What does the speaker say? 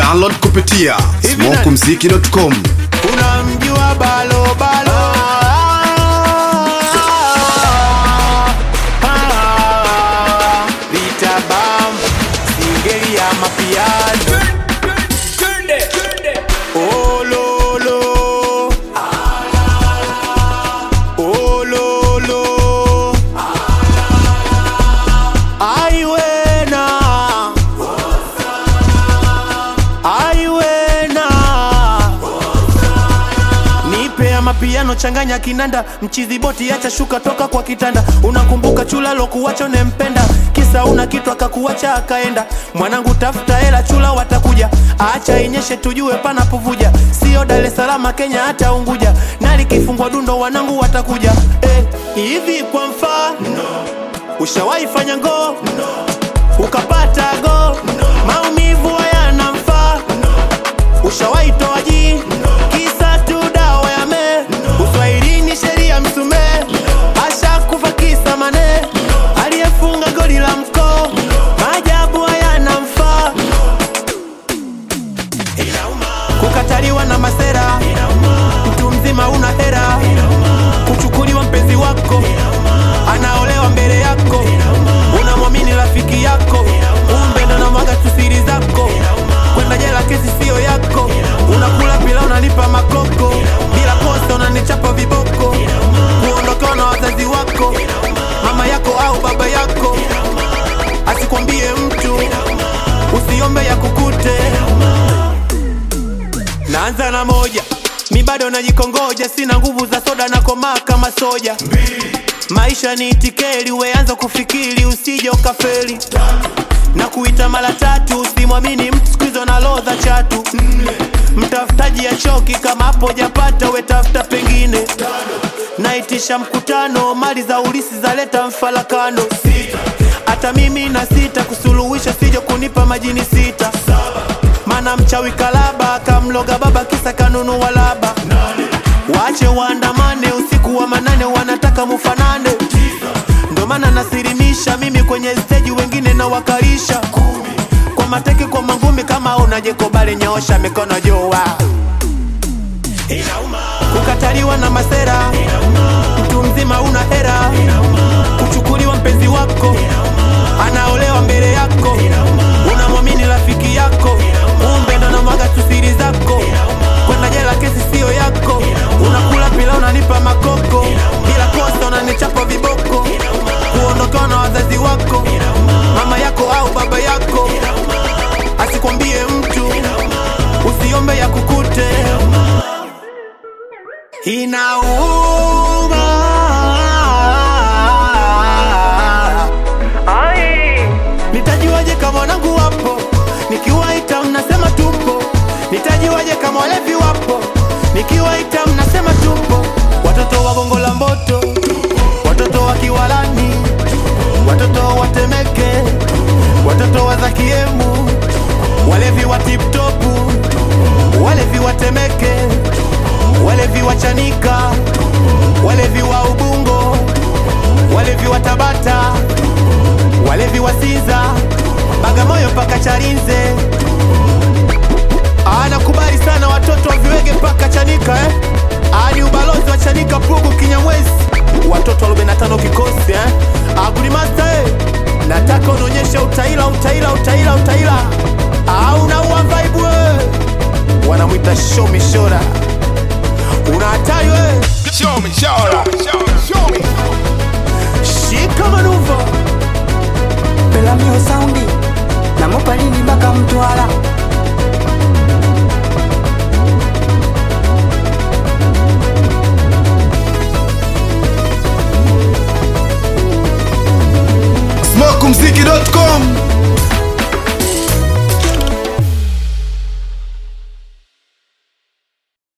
Download kupitia Hivi na- smokumziki.com. unamjua balo balo Ah, vitabam singeli ya mapiano ololo ololo aiwena aiwena nipe ya mapiano changanya kinanda mchizi boti acha shuka toka kwa kitanda unakumbuka chula lokuwacho nempenda kisa una kitu akakuacha akaenda mwanangu tafuta hela chula watakuja acha inyeshe tujue panapovuja sio Dar es Salaam Kenya hata Unguja na likifungwa dundo wanangu watakuja eh, hivi kwa mfano ushawahi fanya ngoo ukapata go maumivu hayana mfaa ushawahi toa jii kisa tu dawa ya me uswahilini sheria msumee asha kufa kisa mane aliyefunga goli la mkoo maajabu hayana mfaa kukataliwa na masera mtu mzima una hera kuchukuliwa mpenzi wako anaolewa mbele yako unamwamini rafiki yako kumbe ndo namwaga tu siri zako kwenda jela kesi siyo yako unakula pila unalipa makoko bila kosa unanichapa viboko kuondokewa na wazazi wako mama yako au baba yako asikwambie mtu usiombe ya kukute naanza na moja mi bado najikongoja sina nguvu za soda na komaa kama soja maisha ni itikeli weanza kufikiri usije ukafeli na kuita mara tatu usimwamini mtu skuizo na lodha chatu mtafutaji ya choki kama hapo japata wetafuta pengine naitisha mkutano mali za ulisi zaleta mfalakano hata mimi na sita kusuluhisha sijo kunipa majini sita mana mchawi kalaba akamloga baba kisa kanunua laba wache waandamane usiku wa manane wanataka mufanane ndo maana nasirimisha mimi kwenye steji wengine na wakarisha kwa mateke kwa mangumi kama unajekobale nyoosha mikono jua kukataliwa na masera mtu mzima una hera kuchukuliwa mpenzi wako anaolewa mbele yako unamwamini rafiki yako kumbe ndo namwaga tu siri zako kwenda jela kesi siyo yako unakula pila unanipa makoko bila kosa unanichapa viboko kuondokewa na wazazi wako mama yako au baba yako asikwambie mtu usiombe ya kukute inauma nitajuaje kama wanangu wapo nikiwaita mnasema tupo nitajuaje kama walevi wapo nikiwaita mnasema tupo watoto wa gongo la mboto watoto wa kiwalani watoto wa temeke watoto wa zakiemu walevi wa tiptopu walevi wa temeke walevi wa chanika walevi wa ubungo walevi wa tabata walevi wa Sinza, Bagamoyo mpaka Charinze. Anakubali sana watoto wa viwege mpaka Chanika eh? Ah, ni ubalozi wa Chanika, Pugu, Kinyamwezi, watoto wa 45 kikosi eh? Agudi Master eh? Nataka unaonyesha utaila utaila utaila utaila au unaua vibe eh? Wanamwita show me shora, una hatari wewe, Show me, show me, show me, show me. shika manuva Pelamio saundi na mopalini mpaka Mtwara. smokumziki.com.